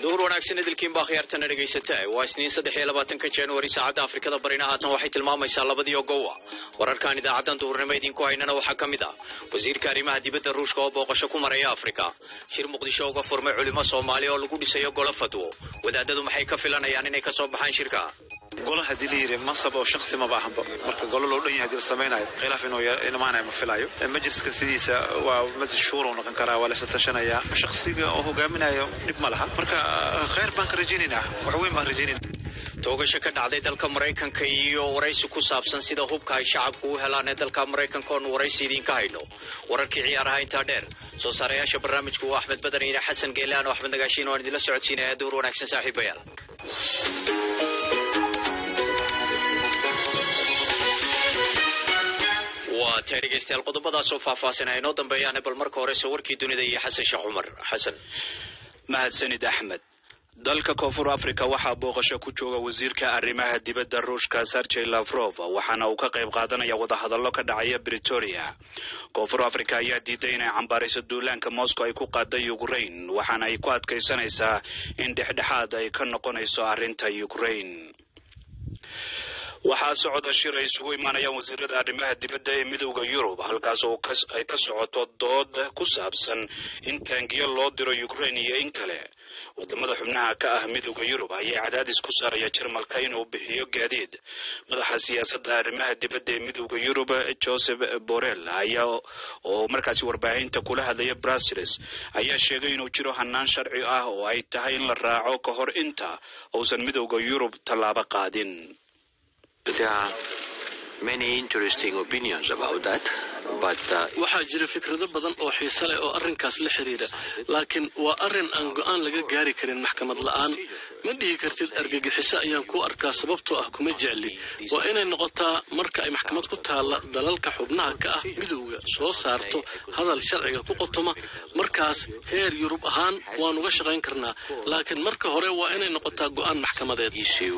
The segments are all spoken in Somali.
duhur wanaagsan idilkiin baa khiyaartana dhegaysata waa isniin saddex iyo labaatanka januari saacadda afrikada barina haatan waxay tilmaamaysaa labadii ogowa wararkan idaacaddan duhurnimo idinku haynana waxaa ka mid ah wasiirka arrimaha dibadda ruushka oo booqasho ku maraya afrika shir muqdisho uga furmay culimo soomaali oo lagu dhisayo golo fadwo wadaadadu maxay ka filanayaan inay ka soo baxaan shirka golo haddii la yidhi mansab oo shaksi maba ahanba marka golo loo dhan yahay hadii la samaynayo khilaaf inuu imaanayo ma filayo majliska sidiisa waa majlis shuuruu noqon karaa waa laysa tashanayaa shaksiga oo hogaaminayo dhib ma laha marka khayr baan ka rajaynaynaa wax weyn baan rajaynayna toogasho ka dhacday dalka maraykanka iyo waraysi ku saabsan sida hubka ay shacabku u helaan ee dalka maraykanka oonu waraysi idiinka hayno wararkii ciyaaraha intaa dheer soo saarayaasha barnaamijku waa axmed badan iyo xasan geelaan oo axmed nagaashiin waan idinla socodsiinaya duhur wanaagsan saaxiibayaal waa tahay dhegaystayaal qodobadaasoo faahfaahinaya inoo dambeeyaane bal marka horese warkii dunida iyo xasan sheekh cumar xasan mahadsanid axmed dalka koonfur africa waxaa booqasho ku jooga wasiirka arrimaha dibadda ruushka sergey lavrov waxaana uu ka qayb qaadanaya wadahadallo ka dhacaya britoria koonfur africa ayaa diiday inay cambaarayso duulaanka moscow ay ku qaaday ukrain waxaana ay ku adkaysanaysaa in dhexdhexaad ay ka noqonayso arrinta ukrain waxaa socda shir ay isugu imaanayaan wasiirada arrimaha dibadda ee midowda yurub halkaas oo ay ka socoto dood ku saabsan in taangiyo loo diro ukrain iyo in kale wadamada xubnaha ka ah midowda yurub ayaa cadaadis ku saaraya jarmalka inuu bixiyo gaadiid madaxa siyaasadda arrimaha dibadda ee midowda yurub joseph borrell ayaa oo markaasi warbaahinta kula hadlaya brussels ayaa sheegay inuu jiro hanaan sharci ah oo ay tahay in la raaco ka hor inta uusan midowda yurub tallaabo qaadin waxaa jira fikrado badan oo xiise leh oo arrinkaas la xidhiidha laakiin waa arrin aan go'aan laga gaari karin maxkamad la'aan ma dhihi kartid argagixiso ayaan ku arkaa sababtoo ah kuma jecli waa inay noqotaa marka ay maxkamad ku taalla dalalka xubnaha ka ah midowga soo saarto hadal sharciga ku qotoma markaas heer yurub ahaan waan uga shaqayn karnaa laakiin marka hore waa inay noqotaa go'aan maxkamadeed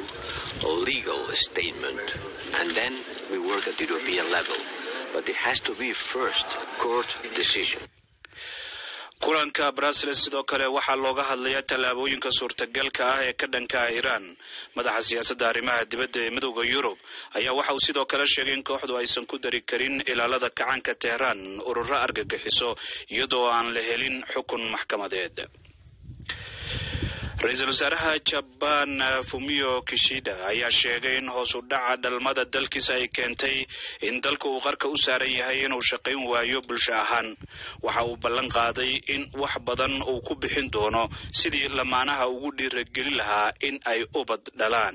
and then we work at European level. But it has to be first court decision. kulanka brussels sidoo kale waxaa looga hadlayaa tallaabooyinka suurtagalka ah ee ka dhanka ah iiraan madaxa siyaasadda arrimaha dibadda ee midowda yurub ayaa waxa uu sidoo kale sheegay in kooxdu aysan ku dari karin ilaalada kacaanka teheraan ururo argagixiso iyadoo aan la helin xukun maxkamadeed ra-iisul wasaaraha jabaan fumio kishida ayaa sheegay in hoos u dhaca dhalmada dalkiisa ay keentay in dalka uu qarka u saaran yahay inuu shaqayn waayo bulsho ahaan waxa uu ballan qaaday in wax badan uu ku bixin doono sidii lamaanaha ugu dhiirageli lahaa in ay ubad dhalaan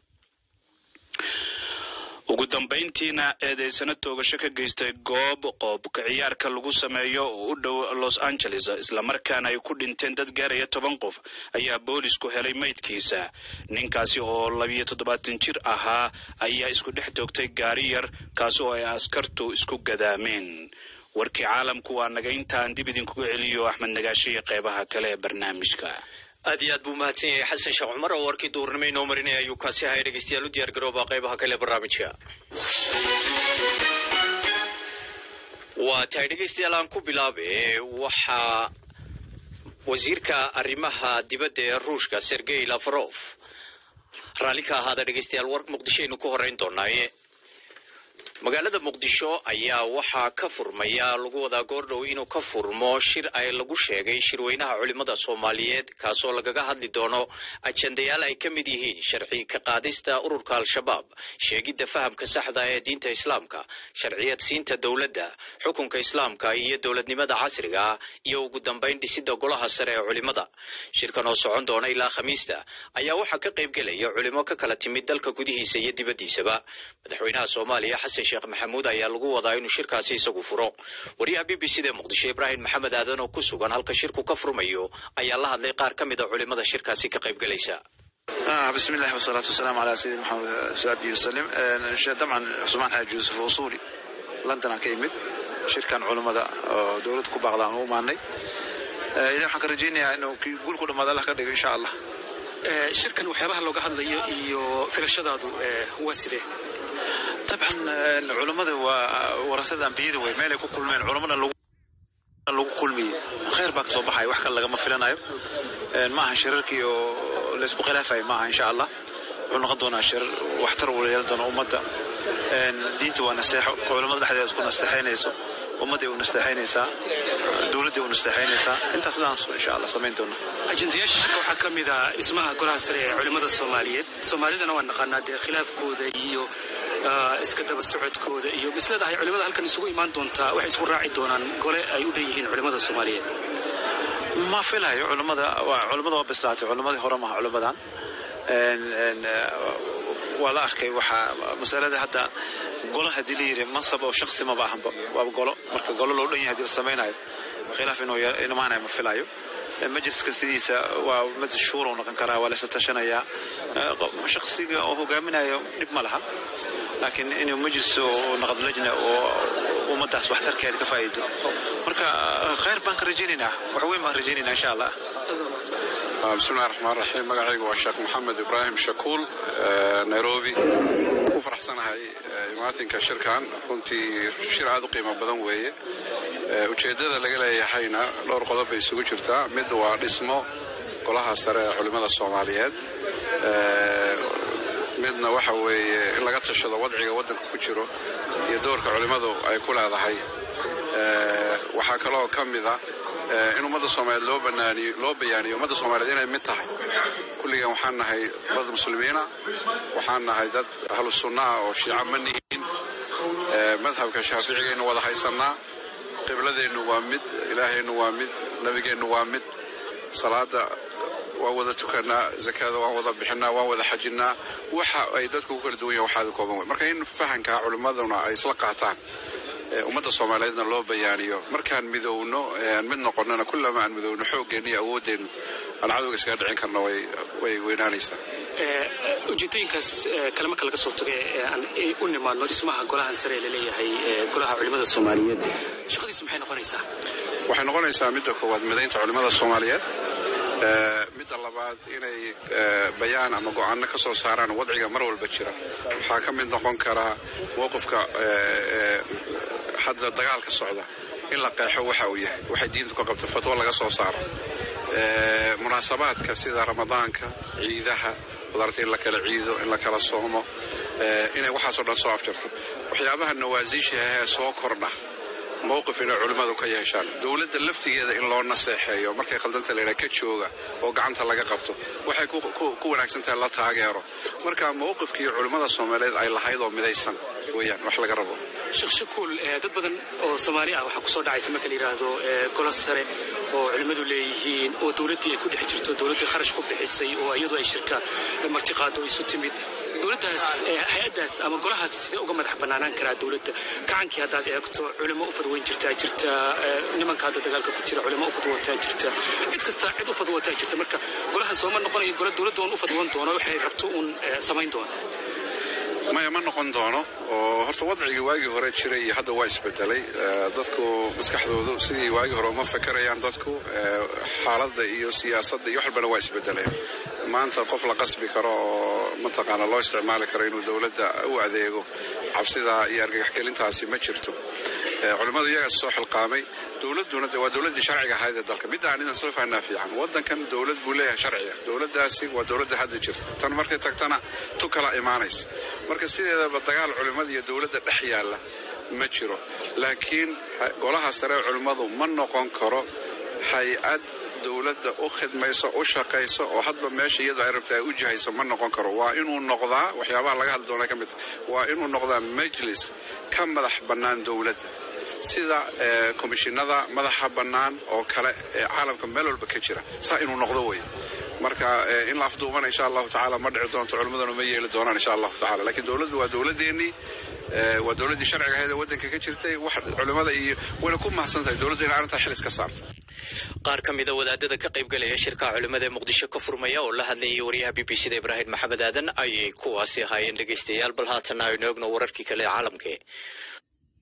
ugu dambayntiina eedeysano toogasho ka geystay goob qoobka ciyaarka lagu sameeyo oo u dhow los angeles islamarkaana ay ku dhinteen dad gaaraya toban qof ayaa boolisku helay maydkiisa ninkaasi oo labiyo toddobaatan jir ahaa ayaa isku dhex toogtay gaari yar kaasi oo ay askartu isku gadaameen warkii caalamku waa naga intaan dib idinkuga celiyo axmed nagaashiya qeybaha kale ee barnaamijka aad iyo aad buu mahadsan yahay xasan sheekh cumar oo warkii duhurnimo inoo marinaya ayuu kaasi ahaya dhegeystayaal u diyaar garooba qaybaha kale barnaamijka waa tahay dhegeystayaal aan ku bilaabe waxaa wasiirka arrimaha dibadda ee ruushka sergey lavrov raalli ka ahaada dhegeystayaal war muqdishoaynu ku horeyn doonaaye magaalada muqdisho ayaa waxaa ka furmaya lagu wadaa goordhow inuu ka furmo shir ay lagu sheegay shirweynaha culimada soomaaliyeed kaasoo lagaga hadli doono ajendayaal ay ka mid yihiin sharci ka qaadista ururka al-shabaab sheegidda fahamka saxda ee diinta islaamka sharciyad siinta dowladda xukunka islaamka iyo dowladnimada casriga ah iyo ugu dambayn dhisidda golaha sare ee culimada shirkan oo socon doona ilaa khamiista ayaa waxaa ka qaybgelaya culimo ka kala timid dalka gudihiisa iyo dibaddiisaba madaxweynaha soomaaliya xasan sheekh maxamuud ayaa lagu wadaa inuu shirkaasi isagu furo wariyaha b b c da muqdisho ibraahim maxamed aadan oo ku sugan halka shirku ka furmayo ayaa la hadlay qaar ka mid a culimada shirkaasi ka qaybgelaysa بسم الله والصلاة والسلام على سيدنا محمد صلى وسلم طبعا عثمان حاج يوسف وصولي لندن كيمد شركان علماء دولة كوباغدان وماني إذا waxaan ka rajaynayaa inuu guul ku dhamaado Allah ka dhigo insha Allah shirkan waxyaabaha looga hadlayo iyo filashadaadu waa sidee dabcan culammada waa warasada ambiyada wey meelay ku kulmeen culammada lagu lagu kulmiyey khayr baa kasoo baxaya wax kale lagama filanayo maaha shirarkii oo laysku khilaafayo maaha insha allah wuxuu noqon doonaa shirar waxtar uu yeelan doona ummadda diinta waa naseexo culamada dhexdeeda isku nasteexaynayso ummadday u nasteexaynaysaa dowladday u nasteexaynaysaa intaas dhan insha allah samayn doona ajendayaasha shirka waxaa ka mid ah dhismaha golaha sare ee culimmada soomaaliyeed soomaalidana waan naqaanaa dee khilaafkooda iyo iska daba socodkooda iyo misleedahay culimmada halkan isugu imaan doontaa waxay isku raaci doonaan gole ay u dhan yihiin culimmada soomaaliyeed ma filayo culimmada culimmada waa bislaatay culimmadii hore maaha culimmadan waa la arkay waxaa masalada hadda golo haddii la yidhi mansab oo shaksi maba ahanba waaba golo marka golo loo dhan yahay haddii la samaynayo khilaaf inuu imaanayo ma filayo majliska sidiisa waa mid shuura u noqon karaa waa la isla tashanayaa shaksiga oo hogaaminayo dhib ma laha laakiin inuu majlis oo naqd lajna oo ummaddaas waxtarkeeda ka faa'iido marka khayr baan ka rajaynaynaa wax weyn baan rajaynaynaa insha allah bismillahi raxmaan raxiim magacaygu waa sheekh maxamed ibraahim shakuul nairobi ku faraxsanahay imaatinka shirkan runtii shir aad u qiimo badan weeye ujeeddada laga leeyahayna dhowr qodob bay isugu jirtaa mid waa dhismo golaha sare ee culimmada soomaaliyeed midna waxa weeye in laga tashado wadciga waddanka ku jiro iyo doorka culimmadu ay ku leedahay waxaa kaloo ka mid a in ummadda soomaaliyeed loo banaaniyo loo bayaaniyo ummadda soomaaliyeed inay mid tahay kulligan waxaan nahay dad muslimiina waxaan nahay dad ahlu sunna ah oo shiica ma nihin madhabka shaaficigaynu wada haysannaa qibladeennu waa mid ilaahaynu waa mid nebigeennu waa mid salaada waan wada tukanaa zakada waan wada bixinaa waan wada xajinnaa waxa ay dadku ku kala duwan yahin waxaada kooban wey marka in fahankaa culimmaduna ay isla qaataan ummadda soomaaliyeedna loo bayaaniyo markaan midowno aan mid noqonnana kullama aan midowno xooggeenna iyo awooddeennu aan cadowga iskaga dhicin karno way weynaanaysaa ujeedooyinkaas kale marka laga soo taga aan u nimaadno dhismaha golahan sare ee laleeyahay golaha culimmada soomaaliyeed shaqadiisu maxay noqonaysaa waxay noqonaysaa midda koowaad midaynta culimmada soomaaliyeed midda labaad inay bayaan ama go'aano ka soo saaraan wadciga mar walba jira waxaa ka mid noqon karaa mowqifka hadda dagaalka socda in la qeexo waxa uu yahay waxay diintu ka qabto fatwo laga soo saaro munaasabaadka sida ramadaanka ciidaha qudaarta in la kala ciido in la kala soomo inay waxaasoo dhan soo afjarto waxyaabaha nawaasiisha ahee soo kordha mowqif inay culimmadu ka yeeshaan dowladda laftigeeda in loo naseexeeyo markay khaldanta laydhaha ka jooga oo gacanta laga qabto waxay ku wanaagsan tahay la taageero marka mowqifkii culimmada soomaaliyeed ay lahayd oo midaysan weeyaan wax laga rabo sheekh shakuul dad badan oo soomaali ah waxaa kusoo dhacaysa marka la yidhaahdo golo sare oo culimmadu leeyihiin oo dowladdii ay ku dhex jirto dowladdii kharash ku bixisay oo iyadu ay shirka martiqaado isu timid dowladdaas hay-addaas ama golahaas sidee uga madax bannaanaan karaa dowladda gacankii haddaad eegto culimo u fadweyn jirtaa jirta nimanka hadda dagaalka ku jira culimo u fadwootaa jirta cid kasta cid u fadwootaa jirta marka golahan sooma noqonayo golo dowladda uun u fadwoon doono waxay rabto uun samayn doono maya ma noqon doono oo horta wadcigii waagii hore jiray iyo hadda waa isbedelay dadku maskaxdoodu sidii waagii hore uma fakerayaan dadku xaaladda iyo siyaasadda iyo wax walbana waa isbedeleen maanta qof la qasbi karo oo mataqaana loo isticmaali karo inuu dowladda u adeego cabsida iyo argagaxgelintaasi ma jirto culimmadu iyagaas soo xilqaamay dowladduna waa dowladdii sharciga ahayd ee dalka midda aan idan soo fahnaa fiican waddankan dowlad buu leeyahay sharciga dowladdaasi waa dowladda hadda jirta tan markay tagtana tu kala imaanaysa marka sideedaba dagaal culimmada iyo dowladda dhex yaalla ma jiro laakiin golaha sare culimmadu ma noqon karo hay-ad dowladda u khidmayso u shaqayso oo hadba meesha iyadu ay rabta ay u jihayso ma noqon karo waa inuu noqdaa waxyaabaha laga hadli doona ka mid waa inuu noqdaa majlis ka madax bannaan dowladda sida komishinada madaxa bannaan oo kale ee caalamka meel walba ka jira saa inuu noqdo wey marka in la afduubana insha allahu tacaala ma dhici doonto culimmaduna ma yeeli doonaan insha allahu tacala lakiin dowladdu waa dowladeennii waa dowladdii sharciga ahayd ee waddanka ka jirtay wax culimmada iyo wayna ku mahadsan tahay dowladdu inay arrintaa xil iska saarto qaar ka mida wadaadada ka qaybgalaya shirka culimmada ee muqdisho ka furmaya oo la hadlayay wariyaha b b c da ibraahim maxamed aadan ayay kuwaasi ahaayeen dhegaystayaal bal haatana aynu eegno wararkii kale ee caalamka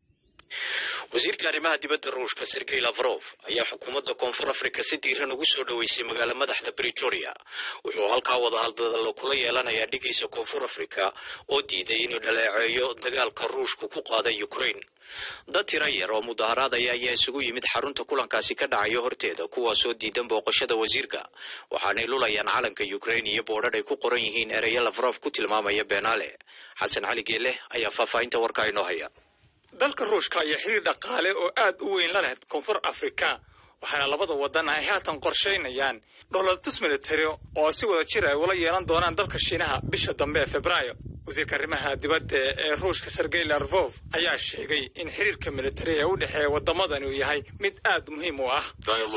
wasiirka arrimaha dibadda ruushka sergey lavrov ayaa xukuumadda koonfur afrika si diiran ugu soo dhoweysay magaala madaxda bretoria wuxuu halkaa wadahadalo kula yeelanayaa dhigiisa koonfur afrika oo diiday inuu dhaleeceeyo dagaalka ruushku ku qaaday ukraine dad tira yar oo mudaharaadaya ayaa isugu yimid xarunta kulankaasi ka dhacayo horteeda kuwaasoo diidan booqashada wasiirka waxaanay lulayaan calanka ukraine iyo boodhadh ay ku qoran yihiin ereyo lavrov ku tilmaamaya beenaale xasan cali geeleh ayaa faahfaahinta warkaa inoo haya dalka ruushka ayaa xiriir dhaqaale oo aad u weyn la leh koonfur afrika waxaana labada wadan ay haatan qorshaynayaan dholotus militari oo si wada jir ay ula yeelan doonaan dalka shiinaha bisha dambe ee februaayo wasiirka arrimaha dibadda ee ruushka sergey larvov ayaa sheegay in xiriirka militari ee u dhexeeya waddamadani uu yahay mid aad muhiim u ah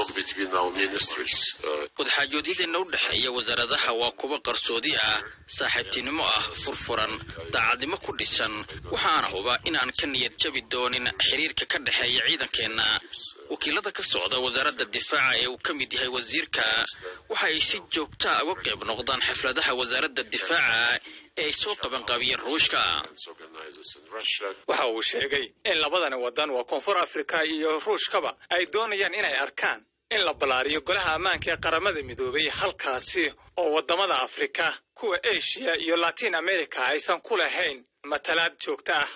wadxaajoodyadeenna u dhexeeya wasaaradaha waa kuwa qarsoodi ah saaxiibtinimo ah furfuran daacadnimo ku dhisan waxaana huba inaan ka niyad jabi doonin xiriirka ka dhexeeya ciidankeenna wakiilada ka socda wasaaradda difaaca ee uu ka mid yahay wasiirka waxa ay si joogtaa uga qayb noqdaan xafladaha wasaaradda difaaca ee ay soo qabanqaabiyeen ruushka waxa uu sheegay in labadani wadan waa koonfur afrika iyo ruushkaba ay doonayaan inay arkaan in la ballaariyo golaha ammaanka ee qaramada midoobay halkaasi oo waddamada afrika kuwa eshiya iyo latin america aysan ku lahayn matalaad joogto ah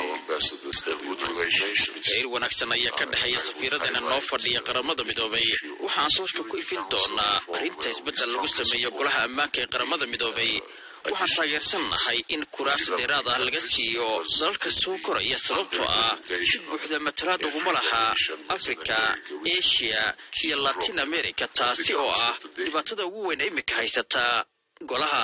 xiriir wanaagsan ayaa ka dhexeeya safiiradana noo fadhiya qaramada midoobay waxaan sooshka ku ifin doonaa arrinta isbeddel lagu sameeyo golaha ammaanka ee qaramada midoobay waxaan taageersannahay in kuraas dheeraad ah laga siiyo dalalka soo koraya sababtoo ah si buuxda matalaad uguma laha afrika eshiya iyo latin america taasi oo ah dhibaatada ugu weyn iminka haysata golaha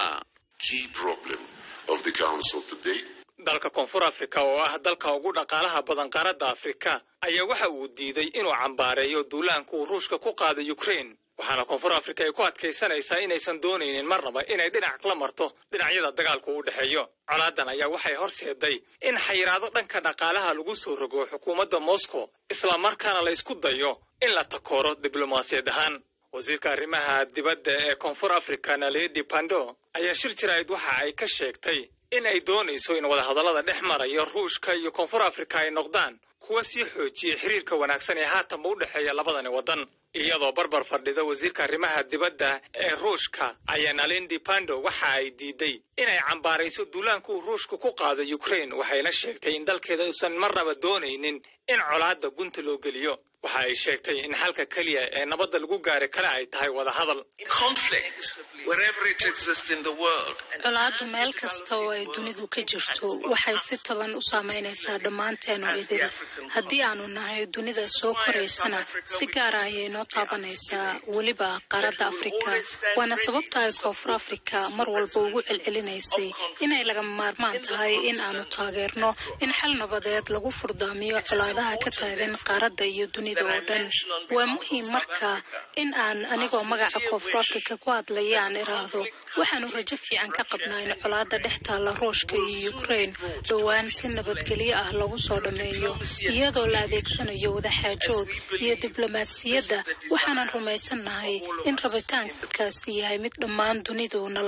dalka koonfur afrika oo ah dalka ugu dhaqaalaha badan qaaradda afrika ayaa waxa uu diiday inuu cambaareeyo duulaanka uu ruushka ku qaaday ukraine waxaana koonfur afrika ay ku adkaysanaysaa inaysan doonaynin marnaba inay dhinac la marto dhinacyada dagaalku u dhexeeyo colaadan ayaa waxay horseeday in xayiraado dhanka dhaqaalaha lagu soo rogo xukuumadda moscow islamarkaana la ysku dayo in la takooro diblomaasiyad ahaan wasiirka arrimaha dibadda ee koonfur afrika naledi pando ayaa shir jirayd waxa ay ka sheegtay in ay doonayso in wadahadallada dhex maraya ruushka iyo koonfur afrika ay noqdaan kuwa sii xoojiyay xiriirka wanaagsan ee haatanba u dhexeeya labadani waddan iyadoo barbar fadhida wasiirka arrimaha dibadda ee ruushka ayaa nalendi pando waxa ay diiday inay cambaarayso duulaanka uu ruushka ku qaado ukraine waxayna sheegtay in dalkeeda uusan marnaba doonaynin in colaadda gunta loo geliyo waxa ay sheegtay in xalka keliya ee nabadda lagu gaari kale ay tahay wadahadal colaaddu meel kasta oo ay dunidu ka jirto waxay si taban u saamaynaysaa dhammaanteenu idil haddii aanu nahay dunida soo koraysana si gaara ayay noo taabanaysaa weliba qaaradda afrika waana sababta ay koonfur afrika mar walba ugu celcelinaysay inay lagama maarmaan tahay in aanu taageerno in xal nabadeed lagu furdaamiyo colaadaha ka taagan qaaradda iyo dunida oo dhan waa muhiim marka in aan anigoo magaca koonfur afrika ku hadlaya aan iraahdo waxaanu rajo fiican ka qabnaa in colaadda dhex taalla ruushka iyo ukraine dhowaan si nabadgelyo ah lagu soo dhammeeyo iyadoo la adeegsanayo wadaxaajood iyo diblomaasiyadda waxaanan rumaysannahay in rabitaankaasi yahay mid dhammaan dunidu nala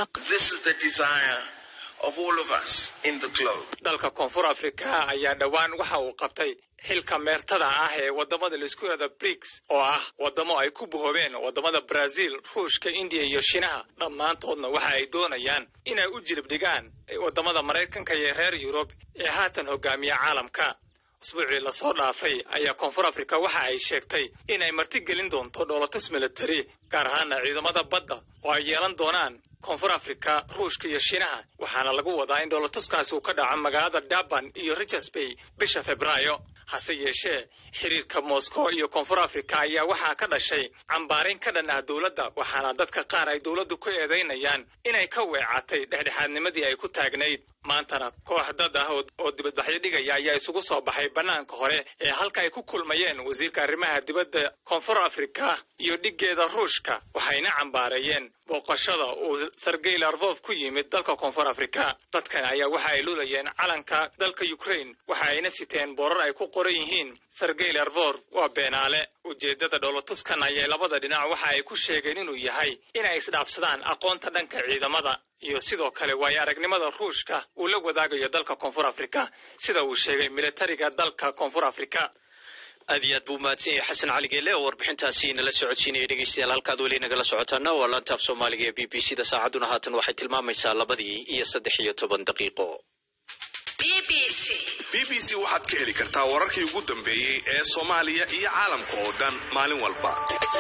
dalka koonfur afrika ayaa dhowaan waxa uu qabtay xilka meertada ah ee wadamada laisku yihahda briks oo ah wadamo ay ku buhoobeen wadamada brazil ruushka indiya iyo shiinaha dhammaantoodna waxa ay doonayaan inay u jilib dhigaan wadamada maraykanka iyo reer yurub ee haatan hogaamiya caalamka usbuucii lasoo dhaafay ayaa koonfur afrika waxa ay sheegtay inay martigelin doonto dhoolatus militari gaar ahaana ciidamada badda oo ay yeelan doonaan koonfur afrika ruushka iyo shiinaha waxaana lagu wadaa in dhoolatuskaasi uu ka dhaco magaalada durban iyo richards bay bisha februaayo hase yeeshee xiriirka moscow iyo koonfur afrika ayaa waxaa ka dhashay cambaarayn ka dhan ah dowladda waxaana dadka qaar ay dowladdu ku eedaynayaan inay ka weecatay dhexdhexaadnimadii ay ku taagnayd maantana koox dad ah oo dibadbaxyo dhigaya ayaa isugu soo baxay bannaanka hore ee halka ay ku kulmayeen wasiirka arrimaha dibadda koonfur afrika iyo dhiggeeda ruushka waxayna cambaareeyeen booqashada uu sergey larvov ku yimid dalka koonfur afrika dadkan ayaa waxa ay lulayeen calanka dalka ukraine waxa ayna siteen boorar ay ku qoran yihiin sergey larvov waa beenaale ujeeddada dhoolatuskan ayay labada dhinac waxa ay ku sheegeen inuu yahay inay isdhaafsadaan aqoonta dhanka ciidamada iyo sidoo kale waayo aragnimada ruushka uu la wadaagayo dalka koonfur afrika sida uu sheegay militariga dalka koonfur afrika aad iyo aad buu mahadsan yahay xasan cali geele oo warbixintaasi nala socodsiinaya dhegeystayaal halkaad weli nagala socotaana waa laantaaf soomaaliga ee b b c da saacadduna haatan waxay tilmaamaysaa labadii iyo saddex iyo toban daqiiqo b b c waxaad ka heli kartaa wararkii ugu dambeeyey ee soomaaliya iyo caalamka oo dhan maalin walba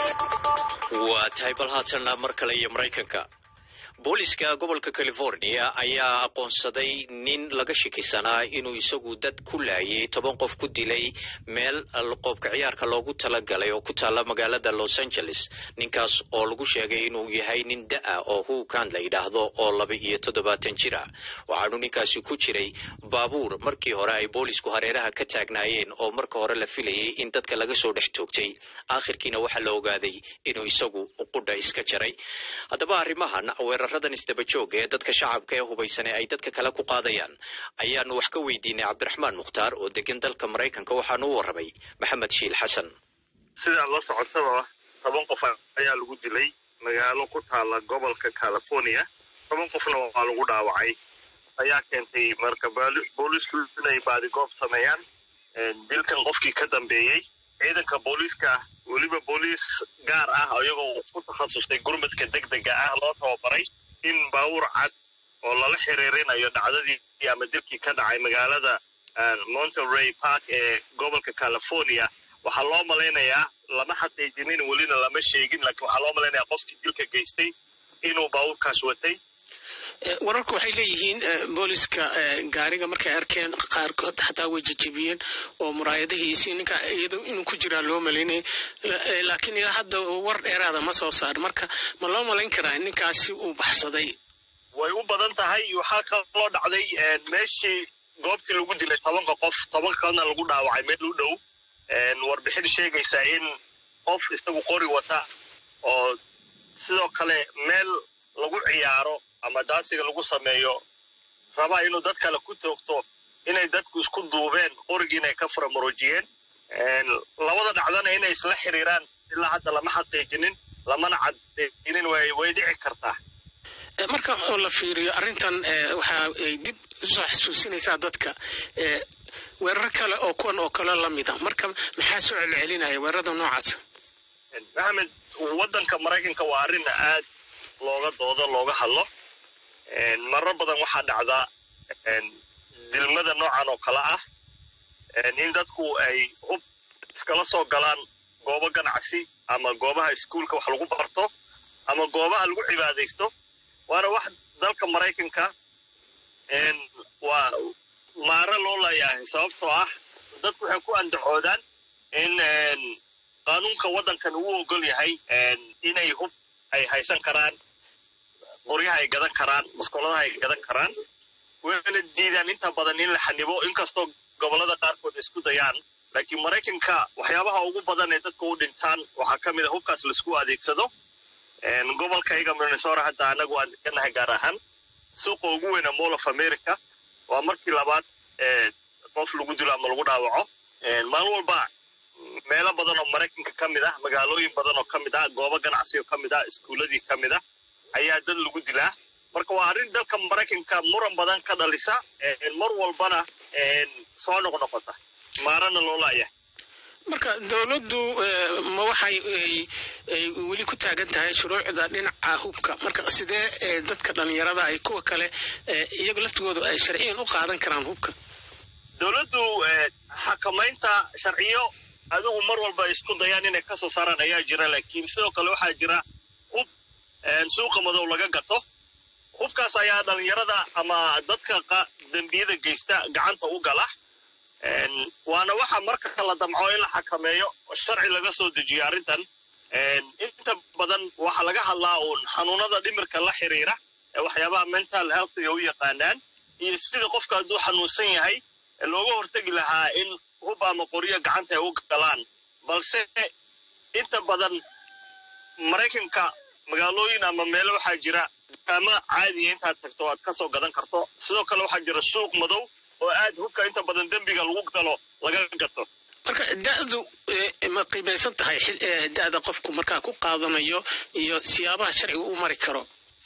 waa tahay bal haatanna mar kale iyo maraykanka booliska gobolka california ayaa aqoonsaday nin laga shakisanaa inuu isagu dad ku laayay toban qof ku dilay meel qoobka ciyaarka loogu talagalay oo ku taalla magaalada los angeles ninkaas oo lagu sheegay inuu yahay nin da-a oo huukan la yidhaahdo oo laba iyo toddobaatan jir ah waxaanu ninkaasi ku jiray baabuur markii hore ay boolisku hareeraha ka taagnaayeen oo marka hore la filayay in dadka laga soo dhex toogtay aakhirkiina waxaa la ogaaday inuu isagu qudha iska jaray haddaba arrimahan weeraradan isdaba jooga ee dadka shacabka ee hubaysane ay dadka kale ku qaadayaan ayaanu wax ka weydiinay cabdiraxmaan mukhtaar oo degan dalka maraykanka waxaanu u warramay maxamed shiil xasan sidaad la socotaba toban qof ayaa lagu dilay magaalo ku taala gobolka california toban qofna waa lagu dhaawacay ayaa keentay marka boolisku inay baadigoob sameeyaan dilkan qofkii ka dambeeyey ciidanka booliiska weliba booliis gaar ah iyagoo ku takhasustay gurmadka degdega ah loo tababaray in baawur cad oo lala xiriirinayo dhacdadii ama dilkii ka dhacay magaalada monterey park ee gobolka california waxaa loo malaynayaa lama xaqiijinin welina lama sheegin laakiin waxaa loo malaynayaa qofkii dilka geystay inuu baawurkaas watay wararku waxay leeyihiin booliska gaariga markay arkeen qaarkood xataa way jejebiyeen oo muraayadihiisii ninka iyado inuu ku jiraa loo malaynay laakiin ilaa hadda war dheeraada ma soo saar marka ma loo malayn karaa ninkaasi uu baxsaday way u badan tahay waxaa kaloo dhacday meeshii goobtii lagu dilay tobanka qof tobanka kalena lagu dhaawacay meel u dhow warbixin sheegaysa in qof isagu qori wata oo sidoo kale meel lagu ciyaaro ama daasiga lagu sameeyo rabaa inuu dad kale ku toogto inay dadku isku duubeen qorigii inay ka furamuruujiyeen labada dhacdana inay isla xiriiraan ilaa hadda lama xaqiijinin lamana cadeynin way way dhici kartaa marka la fiiriyo arrintan waxa ay dib usoo xasuusinaysaa dadka weerar kale oo kuwan oo kale lamida marka maxaa soo celcelinaya weerarada noocaas maxamed waddanka maraykanka waa arrin aad looga doodo looga hadlo marar badan waxaa dhacdaa dilmada noocan oo kale ah in dadku ay hub iskala soo galaan goobo ganacsi ama goobaha iskuulka wax lagu barto ama goobaha lagu cibaadaysto waana wax dalka maraykanka waa maaro loo leeyahay sababtoo ah dadku waxay ku andacoodaan in qaanuunka waddankan uu ogol yahay inay hub ay haysan karaan qoryaha ay gadan karaan maskoladaha ay gadan karaan wayna diidaan inta badan in la xanibo inkastoo gobollada qaarkood isku dayaan laakiin maraykanka waxyaabaha ugu badan ee dadka u dhintaan waxaa ka mid a hubkaas laisku adeegsado gobolkayga minnesota hadda anagu aan deganahay gaar ahaan suuqa ugu weyna mall of america waa markii labaad qof lagu dilo ama lagu dhaawaco maalin walba meelo badan oo maraykanka ka mid ah magaalooyin badan oo ka mid ah goobo ganacsi oo ka mid ah iskuuladii ka mid ah ayaa dad lagu dilaa marka waa arrin dalka maraykanka muran badan ka dhalisa mar walbana soo noqnoqota maarana loo laayahay marka dowladdu ma waxay weli ku taagan tahay shuruucda dhinaca hubka marka sidee dadka dhallinyarada ay kuwa kale iyagu laftigoodu ay sharciyan u qaadan karaan hubka dowladdu xakamaynta sharciyo adigu mar walba isku dayaan inay ka soo saaraan ayaa jira laakiin sidoo kale waxaa jira hub suuqa madow laga gato hubkaas ayaa dhallinyarada ama dadka dembiyada geysta gacanta u gala waana waxa marka la damco in la xakameeyo sharci laga soo dejiyo arrintan inta badan waxaa laga hadlaa uun xanuunada dhimirka la xiriira ee waxyaabaha mental healthiga u yaqaanaan iyo sida qofka hadduu xanuunsan yahay looga hortegi lahaa in hub ama qoryo gacanta ay u galaan balse inta badan maraykanka magaalooyin ama meelo waxaa jira dukaamo caadiya intaad tagto aad ka soo gadan karto sidoo kale waxaa jira suuq madow oo aad hubka inta badan dembiga lagu galo laga gato marka da'du ma qiimaysan tahay da'da qofku markaa ku qaadanayo iyo siyaabaha sharciga u mari karo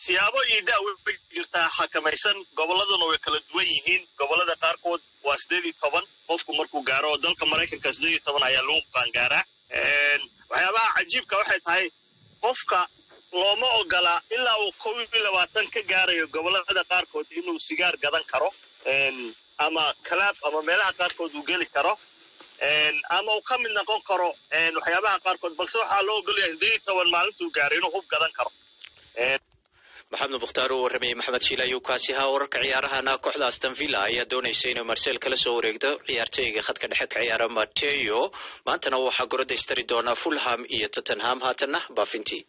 siyaabo iyo da way jirtaa xakamaysan gobolladuna way kala duwan yihiin gobollada qaarkood waa sideed iyo toban qofku markuu gaaro oo dalka maraykanka sideed iyo toban ayaa lagu qaangaaraa waxyaabaha cajiibka waxay tahay qofka looma ogola ilaa uu kow iyo labaatan ka gaarayo gobollada qaarkood inuu sigaar gadan karo ama kalaab ama meelaha qaarkood uu geli karo ama uu ka mid noqon karo waxyaabaha qaarkood balse waxaa loo ogolyahay sideed iyo toban maalintuu gaaray inuu hub gadan karo maxamed mukhtaar uu warramayey maxamed shiil ayuu kaasi ahaa wararka ciyaarahana kooxda aston villa ayaa doonaysa inuu marsel kala soo wareegto ciyaartooyga khadka dhexe ka ciyaara mateo maantana waxaa gorodaystari doonaa fulham iyo tottenham haatanna baafintii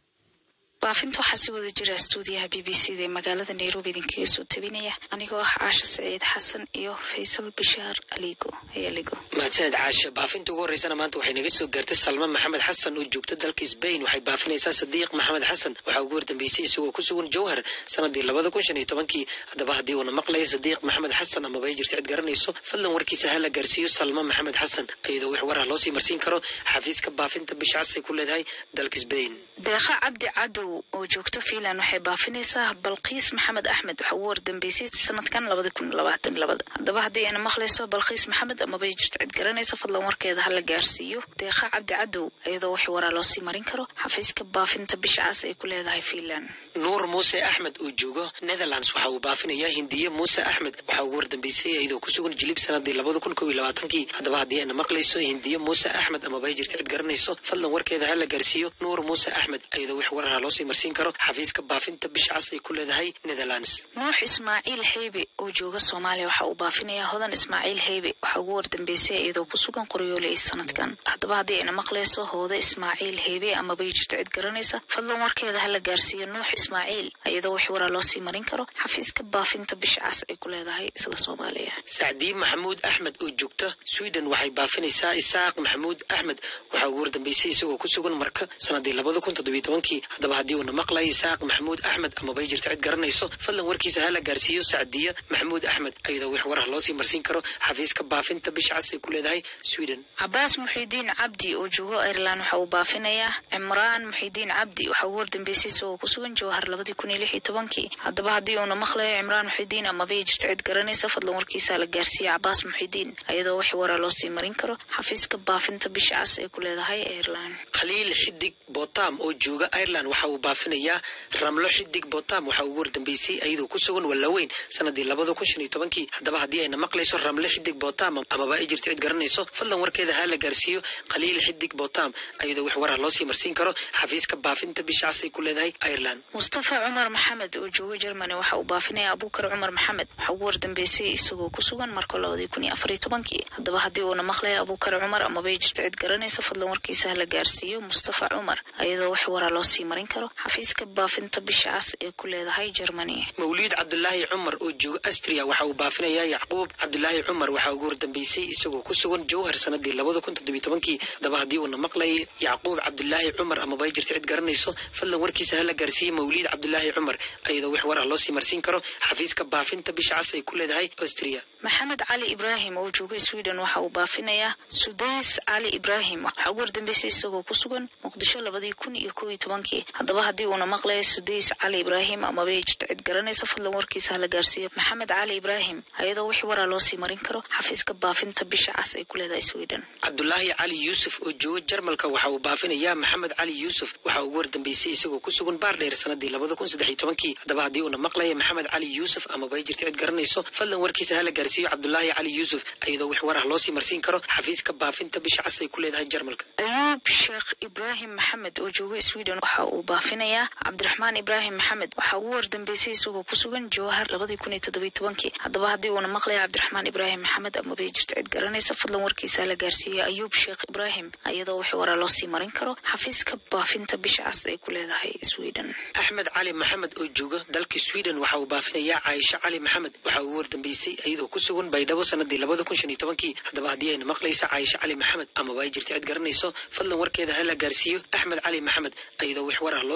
baafinta waxaa si wada jira stuudiyaha b b c da ee magaalada nairobi idinkaga soo tabinaya anigoo ah caasha saciid xasan iyo faysal bashaar aligo ayaligo mahadsaned caasha baafinta ugu horreysana maanta waxay naga soo gaartay salma maxamed xasan oo joogta dalka sbain waxay baafinaysaa sadiiq maxamed xasan waxaa ugu hordambeysay isagoo ku sugan jowhar sanadii labada kun shan iyo tobankii haddaba haddii uuna maqlaya sadiiq maxamed xasan amaba ay jirta cid garanayso fadlan warkiisa hala gaarsiiyo salma maxamed xasan iyadoo wix warar loosii marsiin karo xafiiska baafinta bisha cas ay ku leedahay dalka sbain deeqa cabdi cadow oo joogto fiinland waxay baafinaysaa balqiis maxamed axmed waxa ugu wardambeysay sanadkan labada kun labaatan labada haddaba haddii ayna maqlayso balqiis maxamed amabay jirto cid garanaysa fadlan warkeeda hala gaarsiiyo deeqa cabdi cadow iyadoo wax waraa loosii marin karo xafiiska baafinta bisha cas ay ku leedahay fiinland nuur muuse axmed oo joogo netherlands waxa uu baafinayaa hindiye muuse axmed waxaa ugu wardambeysay iyadoo ku sugan jilib sanadii labada kun kob iyo labaatankii haddaba haddii ayna maqlayso hindiye muuse axmed amaba ay jirto cid garanayso fadlan warkeeda hala gaarsiiyo nuur muuse axmed iyadoo wax warar loosii marsiin karo xafiiska baafinta bisha cas ay ku leedahay netherlands nuux ismaaciil heybe oo jooga soomaaliya waxa uu baafinayaa hodan ismaaciil heybe waxaa ugu wardambeysay iyadoo ku sugan qoryoole ee sanadkan haddaba haddii ayna maqlayso hooda ismaaciil heybe amabay jirto cid garanaysa fadlan warkeeda hala gaarsiiyo nuux ismaaciil iyadoo wax waraa loosii marin karo xafiiska baafinta bisha cas ay ku leedahay isla soomaaliya sacdii maxamuud axmed oo joogta sweden waxay baafinaysaa isaaq maxamuud axmed waxaa ugu wardambeysay isagoo ku sugan marka sanadii labada kun toddobiyo tobankii haddaba haddii uuna maqlaya isaaq maxamuud axmed amabay jirto cid garanayso fadlan warkiisa hala gaarsiiyo sacdiya maxamuud axmed iyadoo wax warar loosii marsiin karo xafiiska baafinta bisha cas ay ku leedahay sweden cabaas muxiidiin cabdi oo joogo ireland waxa uu baafinayaa cimraan muxiidiin cabdi waxaa ugu wardambeysay isagoo ku sugan jowhar labadii kun iyo lix iyo tobankii haddaba haddii uuna maqlayo cimraan muxiidiin amabay jirto cid garanaysa fadlan warkiisa hala gaarsiiyo cabaas muxiidiin iyadoo wax waraa loosii marin karo xafiiska baafinta bisha cas ay ku leedahay ireland khaliil xidig botam oo jooga ireland waxa uu baafinayaa ramlo xidig botam waxaa ugu wardambeysay iyadoo ku sugan wallaweyn sanadii labada kun shan iyo tobankii haddaba haddii ayna maqlayso ramlo xidig botam amaba ay jirto cid garanayso fadlan warkeeda ha la gaarsiiyo khaliil xidig botam iyadoo wax warar loosii marsiin karo xafiiska baafinta bisha cas ay ku leedahay ireland mustafa cumar maxamed oo jooga germany waxa uu baafinaya abuukar cumar maxamed waxaa ugu wardambeysay isagoo ku sugan marka labadii kun iyo afar iyo tobankii haddaba haddii uuna maqlayo abuukar cumar amaba ay jirto cid garanaysa fadlan warkiisa ha la gaarsiiyo mustafa cumar iyadoo wax waraa loosii marin karo xafiiska baafinta bisha cas ee ku leedahay germany mawliid cabdulaahi cumar oo jooga astria waxa uu baafinayaa yacquub cabdulaahi cumar waxaa ugu wardambeysay isagoo ku sugan jowhar sanadii labada kun toddobiyo tobankii haddaba haddii uuna maqlayay yacquub cabdulaahi cumar amaba ay jirto cid garanayso fadlan warkiisa hala gaarsiiyey mawliid cabdulaahi cumar iyadoo wax warar loosii marsiin karo xafiiska baafinta bisha cas ay ku leedahay austria maxamed cali ibraahim oo jooga sweden waxa uu baafinayaa sudays cali ibraahim waxaa ugu wardambeysay isagoo ku sugan muqdisho labadii kun iyo kow iyo tobankii haddaba haddii uuna maqlayo sudays cali ibraahim amaba ay jirto cid garanaysa fadlan warkiisa hala gaarsiiyo maxamed cali ibraahim iyadoo wix waraa loosii marin karo xafiiska baafinta bisha cas ay ku leedahay sweden cabdulaahi cali yuusuf oo jooga jarmalka waxa uu baafinayaa maxamed cali yuusuf waxaa ugu wardambeysay isagoo ku sugan baardheer sanadii labada kun saddex iyo tobankii haddaba haddii uuna maqlaya maxamed cali yuusuf amaba ay jirto cid garanayso fadlan warkiisa hala gaarsiiyo cabdulaahi cali yuusuf iyadoo wix warah loosii marsiin karo xafiiska baafinta bisha cas ay ku leedahay jarmalka ayuub sheekh ibraahim maxamed oo jooga sweden waxa uu baafinayaa cabdiraxmaan ibraahim maxamed waxaa ugu wardambeysay isagoo ku sugan jowhar labadii kun iyo toddobiyo tobankii haddaba haddii uuna maqlaya cabdiraxmaan ibraahim maxamed amaba ay jirto cid garanaysa fadlan warkiisa hala gaarsiiyo ayuub sheekh ibraahim iyadoo wax waraa loosii marin karo xafiiska baafinta bisha cas ay ku leedahay sweden axmed cali maxamed oo jooga dalka sweden waxa uu baafinayaa caaisha cali maxamed waxaa ugu wardambeysay iyadoo ku sugan baydhabo sanadii labada kun shan iyo tobankii haddaba haddii ayna maqlaysa caaisha cali maxamed amaba ay jirto cid garanayso fadlan warkeeda hala gaarsiiyo axmed cali maxamed iyadoo wax warar loo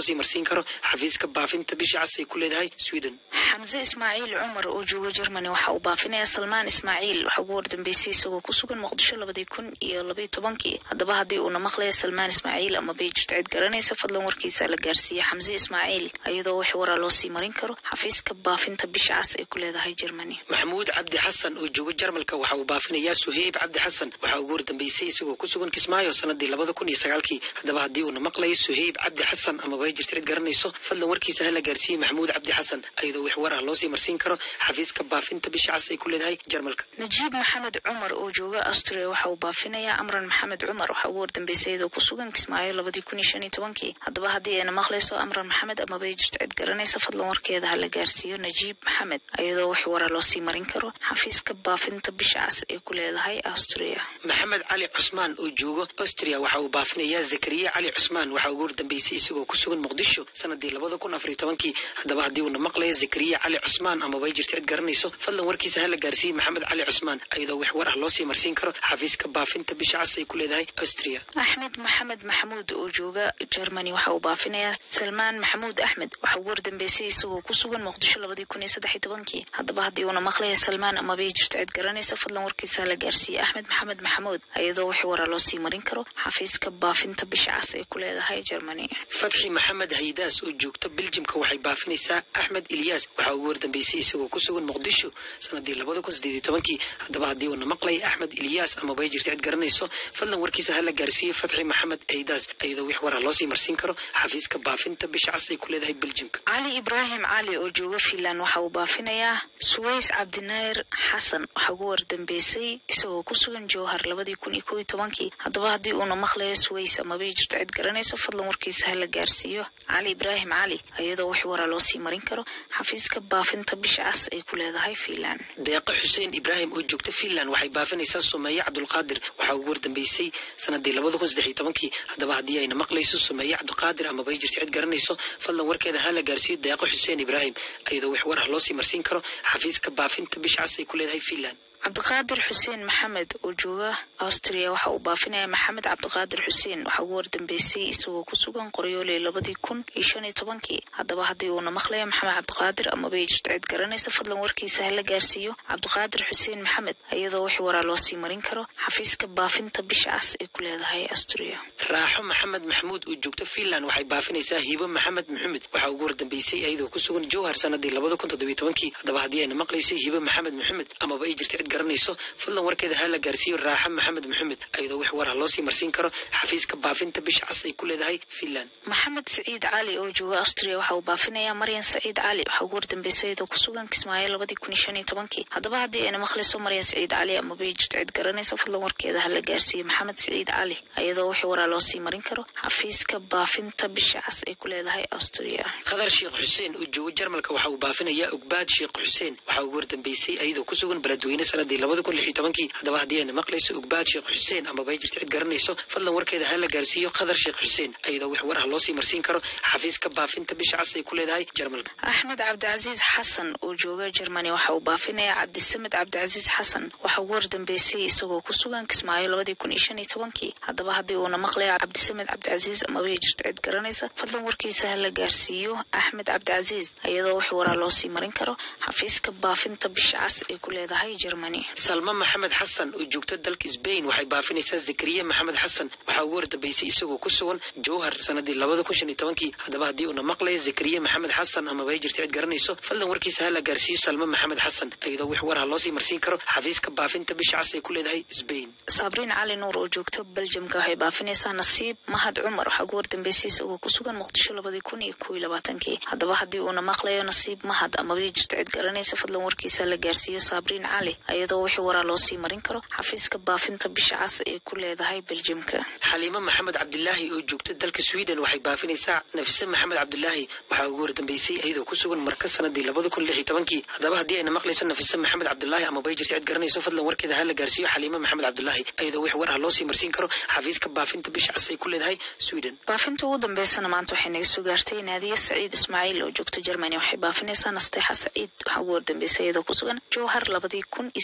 loosii marsiin karo xafiiska baafinta bisha cas ay ku leedahay sweden xamse ismaaciil cumar oo jooga germany waxa uu baafinayaa salmaan ismaaciil waxa ugu wardambeysay isagoo ku sugan muqdisho labadii kun iyo labaiyo tobankii haddaba haddii uuna maqlaya salmaan ismaaciil ama bay jirto cid garanaysa fadlan warkiisa la gaarsiiya xamse ismaaciil iyadoo wax waraa loo sii marin karo xafiiska baafinta bisha cas ay ku leedahay germany maxamuud cabdi xasan oo jooga jarmalka waxa uu baafinayaa suheyb cabdi xasan waxa ugu wardambeysay isagoo ku sugan kismaayo sanadii labada kun iyo sagaalkii haddaba haddii uuna maqlayo suheyb cabdi xasan ama bay jirto cid garanayso fadlan warkiisa hala gaarsiiyey maxamuud cabdi xasan iyadoo wax war ah loosii marsiin karo xafiiska baafinta bisha cas ay ku leedahay jarmalka najiib maxamed cumar oo jooga austria waxa uu baafinayaa amran maxamed cumar waxa ugu wardambeysay iyadoo ku sugan kismaayo labadii kun iyo shan iyo tobankii haddaba haddii ayna maqlayso amran maxamed ama bay jirto cid garanaysa fadlan warkeeda hala gaarsiiyo najiib maxamed iyadoo wax wara loo sii marin karo xafiiska baafinta bisha cas ay ku leedahay austria maxamed cali cusmaan oo jooga austria waxa uu baafinayaa zakariya cali cusmaan waxa ugu wardambeysay isagoo ku sugan muqdisho sanadii labada kun afariyo tobankii haddaba haddii uuna maqlayo zakariya cali cusmaan ama bay jirto cid garanayso fadlan warkiisa hala gaarsiiyey maxamed cali cusmaan iyadoo wax war ah loosii marsiin karo xafiiska baafinta bisha cas ay ku leedahay austria axmed maxamed maxamuud oo jooga germany waxa uu baafinayaa salmaan maxamuud axmed waxa ugu wardambeysay isagoo ku sugan muqdisho labadii kun iyo saddex iyo tobankii haddaba haddii uuna maqlaya salmaan ama bay jirto cid garanaysa fadlan warkiisa hala gaarsiiyey axmed maxamed maxamuud iyadoo wax waraa loo sii marin karo xafiiska baafinta bisha cas ay ku leedahay germany fatxi maxamed haydaas oo joogta beljimka waxay baafinaysaa axmed ilyaas waxa ugu wardambeysay isagoo ku sugan muqdisho sanadii labada kun sideed iyo tobankii haddaba haddii uuna maqlay axmed ilyaas ama bay jirto cid garanayso fadlan warkiisa hala gaarsiiyey fatxi maxamed haydaas iyadoo wax waraa loosii marsiin karo xafiiska baafinta bisha cas ay ku leedahay beljimka cali ibraahim cali oo jooga finland waxa uu baafinayaa suways cabdinair xasan waxa ugu wardambeysay isagoo ku sugan jowhar labadii kun iyo kow iyo tobankii haddaba haddii uuna maqlayo suways ama bay jirto cid garanayso fadlan warkiisa hala gaarsiiyo cali ibraahim cali iyadoo wax waraa loo sii marin karo xafiiska baafinta bisha cas ay ku leedahay finland deeqo xuseen ibraahim oo joogta finland waxay baafinaysaa sumeeye cabdulqaadir waxaa ugu wardambeysay sanadii labada kun saddex iyo tobankii haddaba haddii ayna maqlayso sumeeye cabdiqaadir ama bay jirto cid garanayso fadlan warkeeda hala gaarsiiyo deeqo xuseen ibraahim iyadoo wax war ah loosii marsiin karo xafiiska baafinta bisha cas ay ku leedahay finland cabdiqaadir xuseen maxamed oo jooga austria waxa uu baafinayaa maxamed cabdiqaadir xuseen waxa ugu wardambeysay isagoo ku sugan qoryooley labadii kun iyo shan iyo tobankii haddaba haddii uuna maqlayo maxamed cabdiqaadir ama bay jirto cid garanaysa fadlan warkiisa hala gaarsiiyo cabdiqaadir xuseen maxamed iyadoo wax waraa loo sii marin karo xafiiska baafinta bisha cas ay ku leedahay austria raaxo maxamed maxamuud oo joogta finland waxay baafinaysaa hiibo maxamed maxamed waxaa ugu wardambeysay iyadoo ku sugan jowhar sanadii labada kun toddobiyo tobankii haddaba haddii ayna maqlayso hiibo maxamed maxamed amaba ay jirto cid garanayso fadlan warkeeda hala gaarsiiyo raaxa maxamed maxamed iyadoo wax war ah loosii marsiin karo xafiiska baafinta bisha cas ay ku leedahay finland maxamed saciid cali oo jooga austria waxa uu baafinayaa maryan saciid cali waxa ugu wardambeysay iyadoo ku sugan kismaayo labadii kun iyo shan iyo tobankii haddaba haddii ayna maqlayso maryan saciid cali ama bay jirto cid garanaysa fadlan warkeeda hala gaarsiiyo maxamed saciid cali iyadoo wax waraa loosii marin karo xafiiska baafinta bisha cas ay ku leedahay austria khadar sheekh xuseen oo jooga jarmalka waxa uu baafinayaa ogbaad sheekh xuseen waxa ugu wardambeysay iyadoo ku sugan beledweyne sanadii labada kun lix iyo tobankii haddaba haddii ayna maqlayso ogbaad sheekh xuseen ama bay jirto cid garanayso fadlan warkeeda hala gaarsiiyo khadar sheekh xuseen iyadoo wax war ah loosii marsiin karo xafiiska baafinta bisha cas ay ku leedahay jarmalka axmed cabdicasiis xasan oo jooga germany waxa uu baafinayaa cabdisamed cabdicasiis xasan waxa ugu wardambeysay isagoo ku sugan kismaayo labadii kun iyo shan iyo tobankii haddaba haddii uuna maqlayo cabdisamed cabdicasiis ama bay jirto cid garanaysa fadlan warkiisa hala gaarsiiyo axmed cabdicasiis iyadoo wax waraa loosii marin karo xafiiska baafinta bisha cas ay ku leedahay germany salma maxamed xasan oo joogta dalka sbain waxay baafinaysaa zakariya maxamed xasan waxaa ugu wardambeysay isagoo ku sugan jowhar sanadii labada kun shan iyo tobankii haddaba haddii uuna maqlayo zakariya maxamed xasan ama bay jirto cid garanayso fadlan warkiisa hala gaarsiiyo salma maxamed xasan iyadoo wax war ah loosii marsiin karo xafiiska baafinta bisha cas ay ku leedahay sbain sabriin cali nuur oo joogta beljamka waxay baafinaysaa nasiib mahad cumar waxaa ugu wardambeysay isagoo ku sugan muqdisho labadii kun iyo kow iyo labaatankii haddaba haddii uuna maqlayo nasiib mahad ama bay jirto cid garanaysa fadlan warkiisa la gaarsiiyo sabriin cali iyadoo wixii waraa loosii marin karo xafiiska baafinta bisha cas ay ku leedahay beljimka xaliimo maxamed cabdilaahi oo joogta dalka sweden waxay baafinaysaa nafise maxamed cabdilaahi waxaa ugu wardambeysay iyadoo ku sugan marka sanadii labada kun lix iyo tobankii haddaba haddii ayna maqlayso nafise maxamed cabdilaahi ama bay jirto cid garanayso fadlan warkeeda hala gaarsiiyo xaliimo maxamed cabdilaahi iyadoo wix war ah loosii marsiin karo xafiiska baafinta bisha cas ay ku leedahay sweden baafinta ugu dambeysana maanta waxay naga soo gaartay naadiya saciid ismaaciil oo joogta germany waxay baafinaysaa nasteexa saciid waxaa ugu wardambeysay iyadoo ku sugan jowhar labadii kun iyo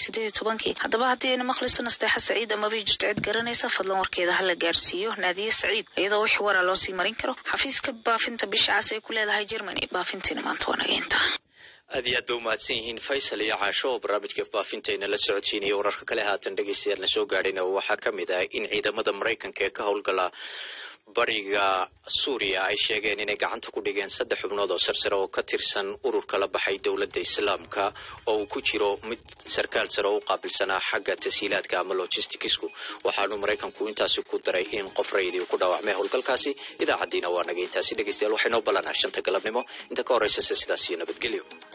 sideed iyo tobankii haddaba haddii ayna maqlayso nasteexa saciid amaba jirto cid garanaysa fadlan warkeeda hala gaarsiiyo naadiye saciid iyadoo wixii waraa loo sii marin karo xafiiska baafinta bisha cas ay ku leedahay germany baafintiina maanta waa naga intaa aad iyo aad bay umahadsan yihiin faysal iyo caasho oo barnaamijka baafintayna la socodsiinaya wararka kale haatan dhegeystayaal na soo gaadhayna waxaa ka mid ah in ciidamada maraykanka ee ka howlgala bariga suuriya ay sheegeen inay gacanta ku dhigeen saddex xubnood oo sarsare oo ka tirsan ururka la baxay dowladda islaamka oo uu ku jiro mid sarkaal sare oo u qaabilsanaa xagga tashiilaadka ama logisticsu waxaanu maraykanku intaasi ku daray in qof rayidii ku dhaawacmay howlgalkaasi idaacaddiina waa naga intaasi dhegeystayaal waxay noo ballanaa shanta galabnimo inta ka horreysase sidaas iyo nabadgelyo